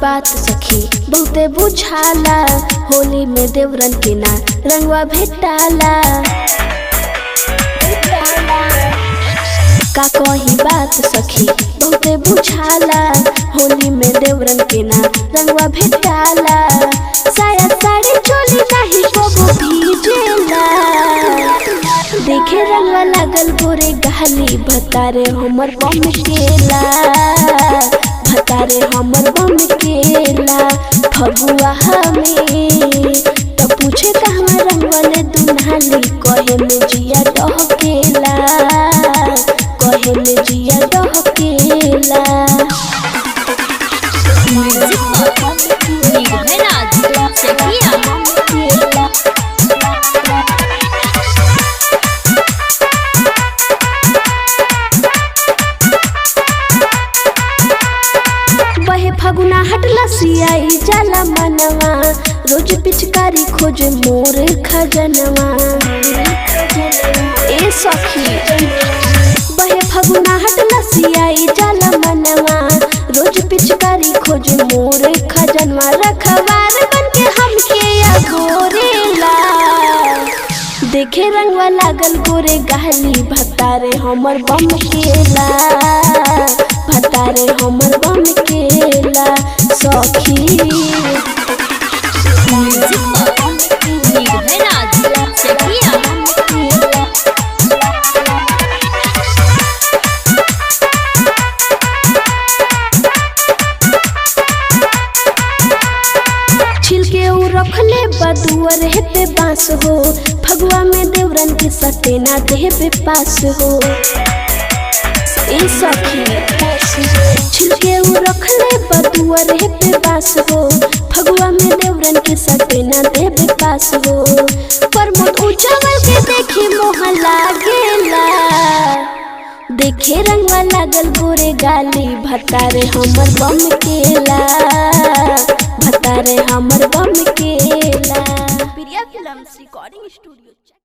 बात सखी बहुते बुझाला होली में देवरन के ना रंगवा भेटाला का कही बात सखी बहुते बुझाला होली में देवरन के ना रंगवा भेटाला साया साड़ी चोली नहीं कबो भीजेला देखे रंगवा लागल गोरे गहली भतारे हमर बम केला भतारे हमर बम केला फगुआ हमें तो पूछे कहवा रंगवले दुल्हनी कहे में जिया डहकेला कहे में जिया डहकेला निर्भयराज चकिया बहे फगुना हटला सियाई जाला मनवा रोज पिचकारी खोजे मोर खजनवा ए सखी बहे फगुना हटला सियाई जाला मनवा रोज पिचकारी खोजे मोर खजनवा रखवार बन के हमके अगोरेला देखे रंगवा लागल गोरे गहली भतारे हमर बम केला भतारे हमर बम केला सखी निर्भयराज चकिया छिलके उ रखले बदुअर हेते बांस हो फगुआ में देवरन के सटे ना देवे पास हो ए सखी छिलके उ रखले बदुअर हेते बांस हो फगुआ में देवरन के सटे ना देवे पास हो पर मोट उजावल के देखी मोह लागेला देखे रंगवा लागल गोरे गाली भतारे हमर बम केला भतारे हमर बम केला प्रिया फिल्म्स रिकॉर्डिंग स्टूडियो